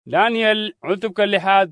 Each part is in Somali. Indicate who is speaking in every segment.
Speaker 1: daniyel cutubka lixaad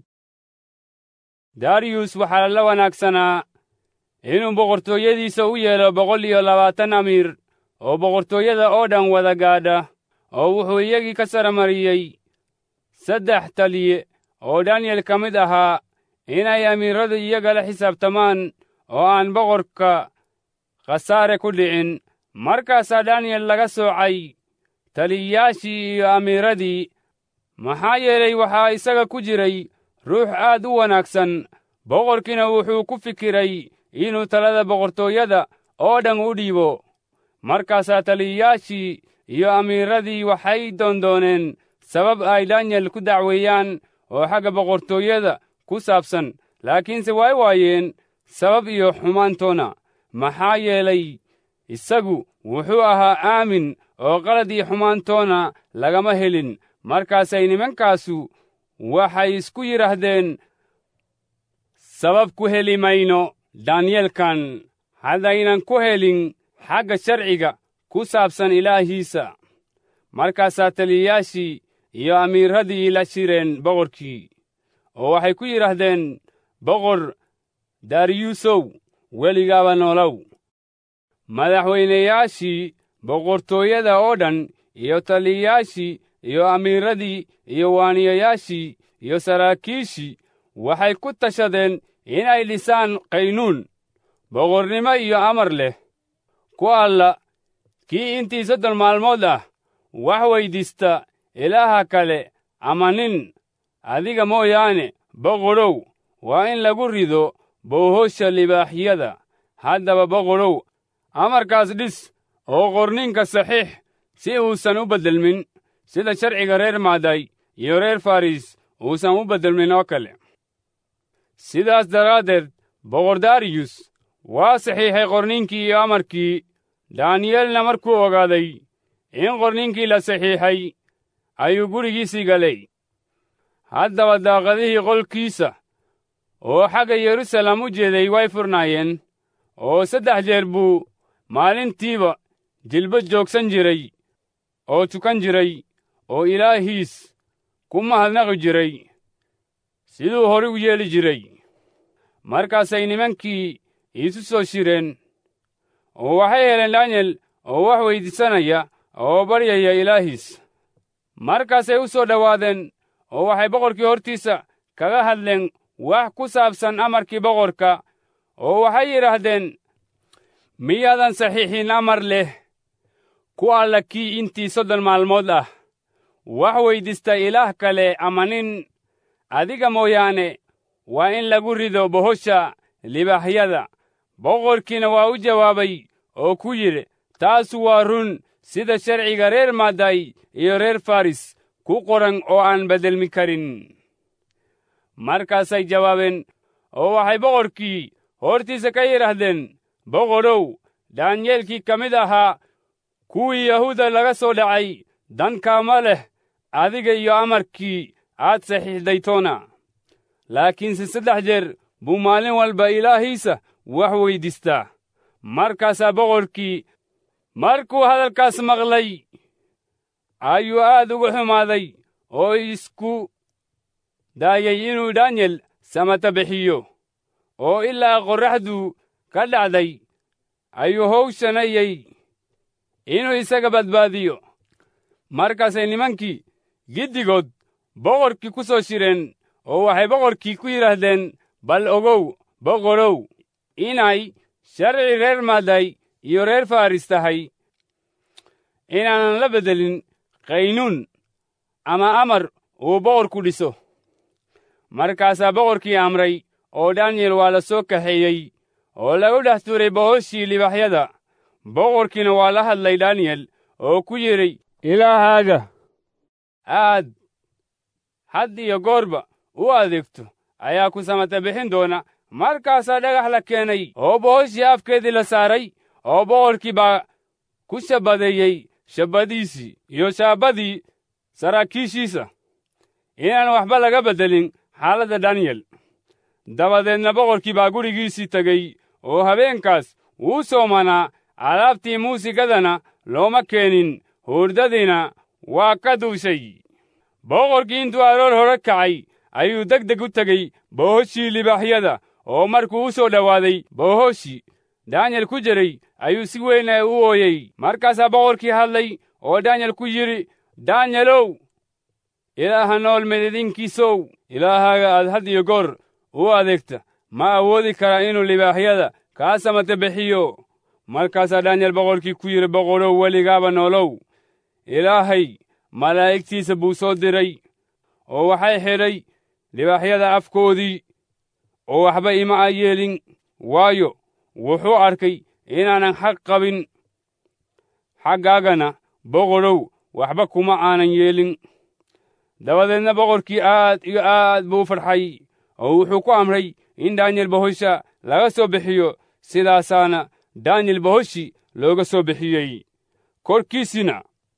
Speaker 1: dariyus waxaa la wanaagsanaa inuu boqortooyadiisa u yeelo boqol iyo labaatan amiir oo boqortooyada oo dhan wada gaadha oo wuxuu iyagii ka saramariyey saddex taliye oo daniyel ka mid ahaa inay amiirradu iyaga la xisaabtamaan oo aan boqorka khasaare ku dhicin markaasaa daniyel laga soocay taliyayaashii iyo amiiradii maxaa yeelay waxaa isaga ku jiray ruux aad u wanaagsan boqorkiina wuxuu ku fikiray inuu talada boqortooyada oo dhan u dhiibo markaasaa taliyayaashii iyo amiiradii waxay doondooneen sabab ay daniyel ku dacweeyaan oo xagga boqortooyada ku saabsan laakiinse way waayeen sabab iyo xumaantoona maxaa yeelay isagu wuxuu ahaa aamin oo qalad iyo xumaantoona lagama helin markaasay nimankaasu waxay isku yidhaahdeen sabab ku heli mayno daniyelkan haddaynan ku helin xagga sharciga ku saabsan ilaahiisa markaasaa taliyayaashii iyo amiirradii la shireen boqorkii oo waxay ku yidhaahdeen boqor dariyusow weligaaba noolow madaxweynayaashii boqortooyada oo dhan iyo taliyayaashii iyo amiirradii iyo waaniyayaashii iyo saraakiishii waxay ku tashadeen inay dhisaan qaynuun boqornimo iyo amar leh ku alla kii intii soddon maalmood ah wax weyddiista ilaaha kale ama nin adiga mooyaane boqorow waa in lagu rido boohosha libaaxyada haddaba boqorow amarkaas dhis oo qorninka saxiix si uusan u beddelmin sida sharciga reer maaday iyo reer faris uusan u beddelmin oo kale sidaas daraaddeed boqor dariyus waa saxiixay qorninkii iyo amarkii daniyelna markuu ogaaday in qorninkii la saxiixay ayuu gurigiisii galay haddaba daaqadihii qolkiisa oo xagga yerusalem u jeeday way furnaayeen oo saddex jeer buu maalintiiba jilbo joogsan jiray oo tukan jiray oo ilaahiis ku mahadnaqi jiray siduu hore u yeeli jiray markaasay nimankii iisu soo shireen oo waxay heleen daniyel oo wax weyddiisanaya oo baryaya ilaahiis markaasay u soo dhowaadeen oo waxay boqorkii hortiisa kaga hadleen wax ku saabsan amarkii boqorka oo waxay yidhaahdeen miyaadan saxiixin amar leh ku alla kii intii soddon maalmood ah wax weyddiista ilaah kale ama nin adiga mooyaane waa in lagu rido bohosha libaaxyada boqorkiina waa u jawaabay oo ku yidhi taasu waa run sida sharciga reer maaday iyo reer faris ku qoran oo aan beddelmi karin markaasay jawaabeen oo waxay boqorkii hortiisa ka yidhaahdeen boqorow daanyeelkii ka mid ahaa kuwii yahuuda laga soo dhacay dankaama leh adiga iyo amarkii aad saxiixdaytoona laakiinse saddex jeer buu maalin walba ilaahiisa wax weyddiistaa markaasaa boqorkii markuu hadalkaas maqlay ayuu aad uga xumaaday oo isku daayay inuu daniyel samata bixiyo oo ilaa qorraxdu ka dhacday ayuu howshanayey inuu isaga badbaadiyo markaasay nimankii giddigood boqorkii ku soo shireen oo waxay boqorkii ku yidhaahdeen bal ogow boqorow inay sharci reer maaday iyo reer faris tahay inaanan la beddelin qaynuun ama amar uu boqorku dhiso markaasaa boqorkii amray oo daniyel waa la soo kaxeeyey oo lagu dhex tuuray bohoshii libaxyada boqorkiina waa la hadlay daniyel oo ku yidhi ilaahaaga aad had iyo goorba u adeegto ayaa ku samata bixin doona markaasaa dhagax la keenay oo bohoshii afkeedii la saaray oo boqorkii baa ku shabadeeyey shabbadiisii iyo shaabbadii saraakiishiisa inaan waxba laga beddelin xaaladda daniyel dabadeedna boqorkii baa gurigiisii tegey oo habeenkaas wuu soomanaa alaabtii muusigadana looma keenin hurdadiina waa ka duushay boqorkii intuu aroor hore kacay ayuu deg deg u tegey bohoshii libaaxyada oo markuu u soo dhowaaday bohoshii daanyel ku jiray ayuu si weyn u ooyey markaasaa boqorkii hadlay oo daanyel ku yidhi daanyelow ilaaha nool medidinkiisow ilaahaaga aad had iyo goor u adeegta ma awoodi karaa inuu libaaxyada kaa samata bixiyo markaasaa daanyel boqorkii ku yidhi boqorow weligaaba noolow ilaahay malaa'igtiisa buu soo diray oo waxay xidhay libaaxyada afkoodii oo waxba ima a yeelin waayo wuxuu arkay inaanan xaq qabin xaggaagana boqorow waxba kuma aanan yeelin dabadeedna boqorkii aad iyo aad buu u farxay oo wuxuu ku amray in daanyel bohosha laga soo bixiyo sidaasaana daanyel bohoshi looga soo bixiyey korkiisina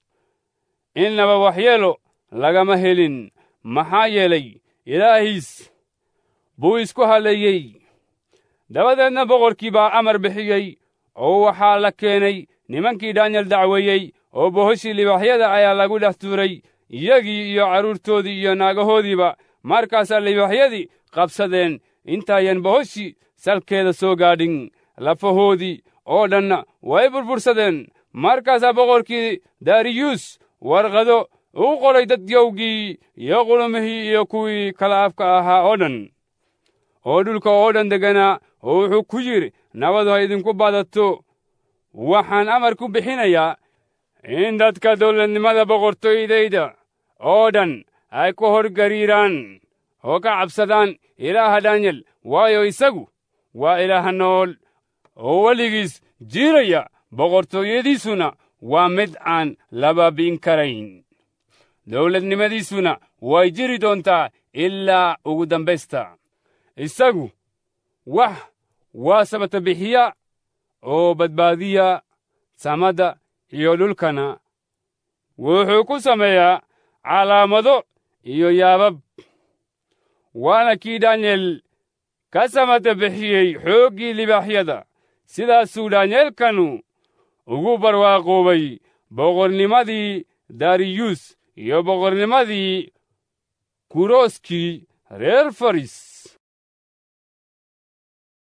Speaker 1: innaba waxyeelo lagama helin maxaa yeelay ilaahiis buu isku halleeyey dabadeedna boqorkii baa amar bixiyey oo waxaa la keenay nimankii daanyel dacweeyey oo bohoshii libaaxyada ayaa lagu dhex tuuray iyagii iyo carruurtoodii iyo naagahoodiiba markaasaa libaaxyadii qabsadeen intaayan bohoshii salkeeda soo gaadhin lafahoodii oo dhanna way burbursadeen markaasaa boqorkii dariyus warqado uu qoray dadyowgii iyo qulumihii iyo kuwii kala afka ahaa oo dhan oo dhulka oo dhan degganaa oo wuxuu ku yidhi nabadu ha idinku badato waxaan amar ku bixinayaa in dadka dawladnimada boqortooydayda oo dhan ay ku hor gariiraan oo ka cabsadaan ilaaha daanyel waayo isagu waa ilaaha nool oo weligiis jiiraya boqortooyadiisuna waa mid aan la baabi'in karayn dawladnimadiisuna way jiri doontaa ilaa ugu dambaysta isagu wax waa sabata bixiya oo badbaadiya samada iyo dhulkana wuxuu ku sameeyaa calaamado iyo yaabab waana kii daanyeel ka samata bixiyey xooggii libaaxyada sidaasuu daanyeelkanu ugu barwaaqoobay boqornimadii dariyus iyo boqornimadii kurooskii reer faris